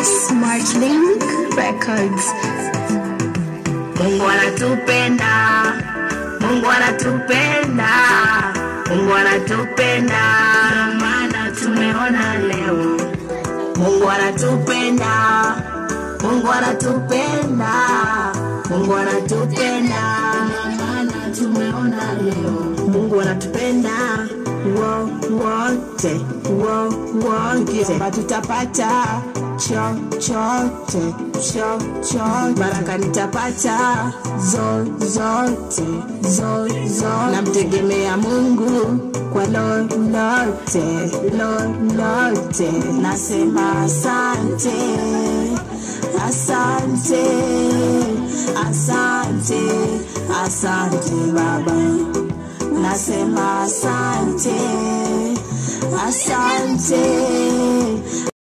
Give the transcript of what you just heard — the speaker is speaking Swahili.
Smart Link Records. Mungu anatupenda, Mungu anatupenda, Mungu anatupenda, ndio maana tumeona leo. Mungu anatupenda, Mungu anatupenda, Mungu anatupenda, ndio maana tumeona leo. Mungu anatupenda wo wote wo wote, Kwamba tutapata chochote chochote, baraka nitapata zo zote zo zote, namtegemea Mungu kwa lolote lolote, nasema asante asante asante asante Baba nasema asante asante